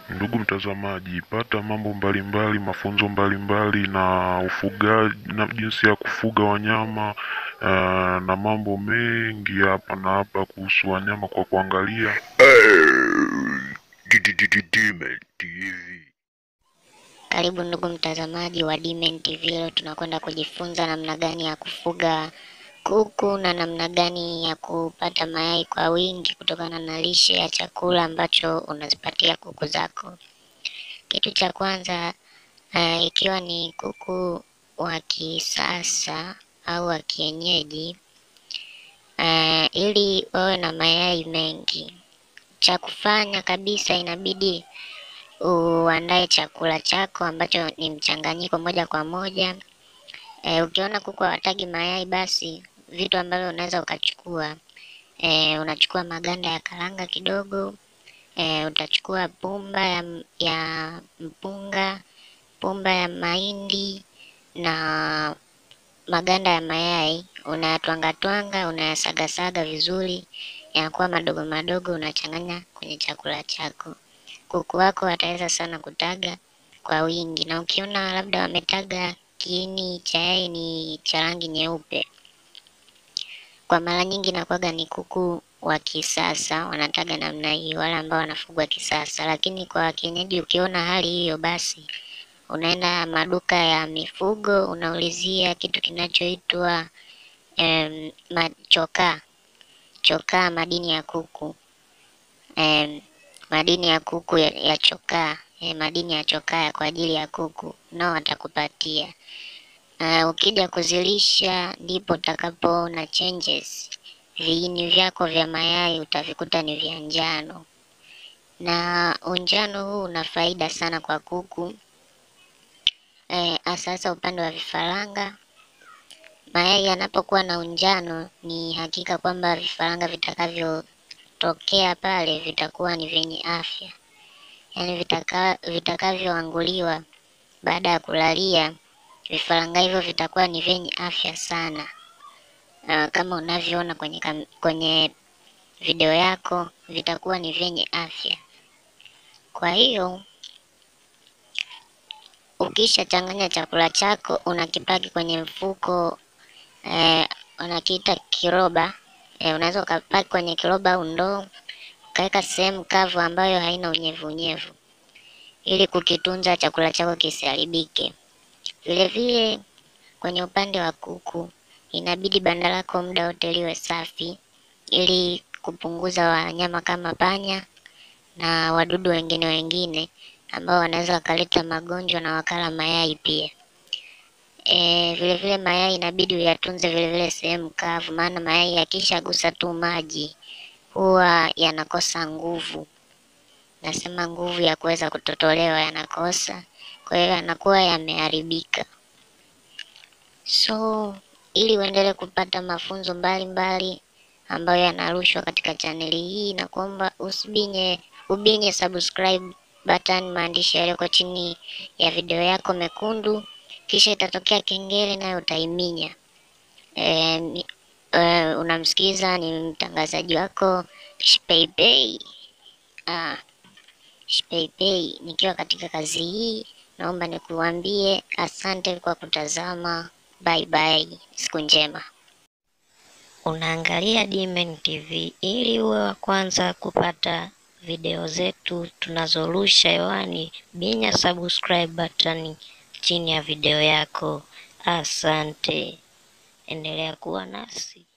Ndugu mtazamaji, pata mambo mbalimbali, mafunzo mbalimbali na ufugaji na jinsi ya kufuga wanyama uh, na mambo mengi hapa na hapa kuhusu wanyama kwa kuangalia Demon TV. Karibu ndugu mtazamaji wa Dimen TV. Leo tunakwenda kujifunza namna gani ya kufuga kuku na namna gani ya kupata mayai kwa wingi kutokana na lishe ya chakula ambacho unazipatia kuku zako. Kitu cha kwanza uh, ikiwa ni kuku wa kisasa au wa kienyeji uh, ili wawe na mayai mengi, cha kufanya kabisa inabidi uandae chakula chako ambacho ni mchanganyiko moja kwa moja. E, ukiona kuku hawatagi mayai basi vitu ambavyo unaweza ukachukua e, unachukua maganda ya karanga kidogo e, utachukua pumba ya, ya mpunga, pumba ya mahindi na maganda ya mayai unayatwanga twanga, unayasagasaga vizuri, yanakuwa madogo madogo, unachanganya kwenye chakula chako. Kuku wako wataweza sana kutaga kwa wingi, na ukiona labda wametaga kiini cha yai ni cha rangi nyeupe, kwa mara nyingi nakuwaga ni kuku wa kisasa wanataga namna hii, wale ambao wanafugwa kisasa. Lakini kwa kienyeji, ukiona hali hiyo, basi unaenda maduka ya mifugo unaulizia kitu kinachoitwa em, machokaa chokaa, madini ya kuku em, madini ya kuku ya, ya chokaa eh, madini ya chokaa kwa ajili ya kuku nao watakupatia. Uh, ukija kuzilisha ndipo utakapoona changes. Viini vyako vya mayai utavikuta ni vya njano, na unjano huu una faida sana kwa kuku eh, hasa upande wa vifaranga. Mayai yanapokuwa na unjano, ni hakika kwamba vifaranga vitakavyotokea pale vitakuwa ni vyenye afya, yaani vitaka vitakavyoanguliwa baada ya kulalia vifaranga hivyo vitakuwa ni vyenye afya sana. Uh, kama unavyoona kwenye, kam- kwenye video yako vitakuwa ni vyenye afya. Kwa hiyo ukishachanganya chakula chako unakipaki kwenye mfuko eh, unakiita kiroba eh, unaweza ukapaki kwenye kiroba au ndoo ukaweka sehemu kavu ambayo haina unyevunyevu ili kukitunza chakula chako kisiharibike. Vile vile kwenye upande wa kuku inabidi banda lako muda wote liwe safi ili kupunguza wanyama kama panya na wadudu wengine wengine ambao wanaweza wakaleta magonjwa na wakala mayai pia. E, vile vile mayai inabidi uyatunze vile vile sehemu kavu, maana mayai yakishagusa tu maji huwa yanakosa nguvu. Nasema nguvu ya kuweza kutotolewa yanakosa, kwa hiyo yanakuwa yameharibika. So ili uendelee kupata mafunzo mbalimbali ambayo yanarushwa katika chaneli hii, na kuomba usibinye ubinye subscribe button, maandishi yaliyoko chini ya video yako mekundu, kisha itatokea kengele nayo utaiminya. E, ni- e, unamsikiza ni mtangazaji wako Shpeipei. Ah, Shpeipei, nikiwa katika kazi hii, naomba nikuambie asante kwa kutazama. Bye bye, siku njema. Unaangalia Dimen TV ili uwe wa kwanza kupata video zetu tunazorusha hewani. Binya subscribe button chini ya video yako. Asante, endelea kuwa nasi.